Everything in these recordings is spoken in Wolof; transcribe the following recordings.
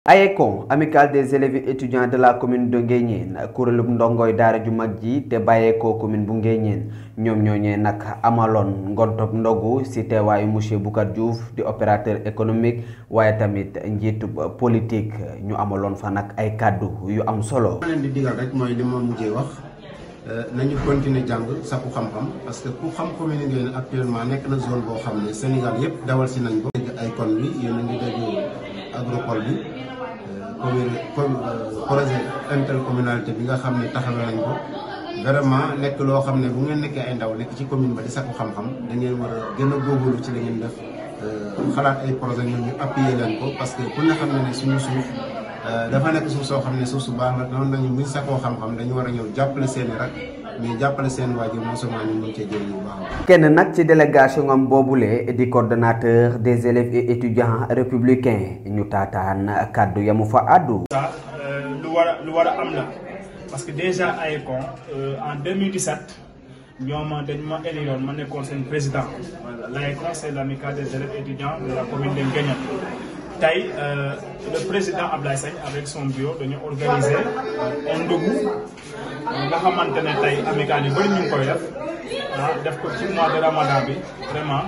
AECON amicale des élèves et étudiants de la commune de Nguéniène kuréelub ndongoy daara ju mag ji te bàyyeekoo commune bu Nguéniène ñoom ñooñee nag amaloon ngontob ndogu ci teewaayu monsieur Boucar Diouf di opérateur économique waaye tamit njiitub politique ñu amaloon fa nag ay kàddu yu am solo. ma leen di digal rek mooy li ma mujjee wax nañu continuer jàng sakku xam-xam parce que ku xam commune Nguéniène actuellement nekk na zone boo xam ne Sénégal yëpp dawal si nañ ko. dégg ay kon bi yéen a ngi dégg agropole bi. commune projet intercommunalité bi nga xam ne taxawee nañ ko vraiment nekk loo xam ne bu ngeen nekkee ay ndaw nekk ci commune ba di sakku xam-xam da ngeen war a gën a góorgóorlu ci la ngeen def xalaat ay projet ñoom ñu appuyer leen ko parce que ku ne xam ne ne suñu suuf dafa nekk suuf soo xam ne suuf su baax la noonu nañu buñ sakkoo xam-xam dañu war a ñëw jàppale seen i rak mais jàppale seen waajur non seulement ñu mën cee jëriñu bu baax kenn nag ci délégation am boobule di coordonnateur des élèves et étudiants républicains ñu taataan kàddu yamu fa àddu. lu war a lu war a am la parce que déjà AECON en 2017 ñoom dañ ma éliroon ma nekkoon seen président l'AECON c'est l'amicale des élèves et étudiants de la commune de Nguéniène tey le président Ablaye Sagne avec son bureau dañu organiser un ndogu nga xamante ne tey amicale yu bëri ñu ngi koy def ah def ko ci mois de ramadan bi vraiment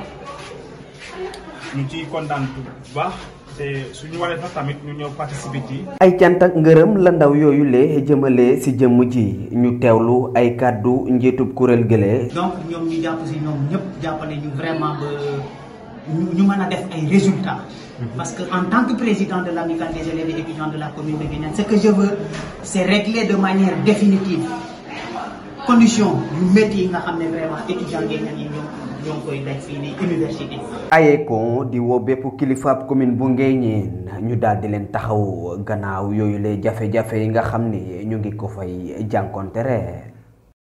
ñu ciy kontaan bu baax te suñu waree sax tamit ñu ñëw participer ci. ay cant ak ngërëm la ndaw yooyu lee jëmale ci jëmm ji ñu teewlu ay kàddu njiitub kuréel gële. donc ñoom ñu jàpp ci ñoom ñëpp jàppale ñu vraiment ba ñu mën a def ay résultats. Parce que en tant que président de l'amicale des élèves et étudiants de la commune de Nguéniène, ce que je veux, c'est régler de manière définitive conditions yu métti yi nga xam ne vraiment étudiants Nguéniène yi ñoom ñoo ngi koy daj fii nii université. AECON di woo bépp kilifaab commune bu Nguéniène ñu daal di leen taxaw gannaaw yooyu lay jafe-jafe yi nga xam ni ñu ngi ko fay jànkonte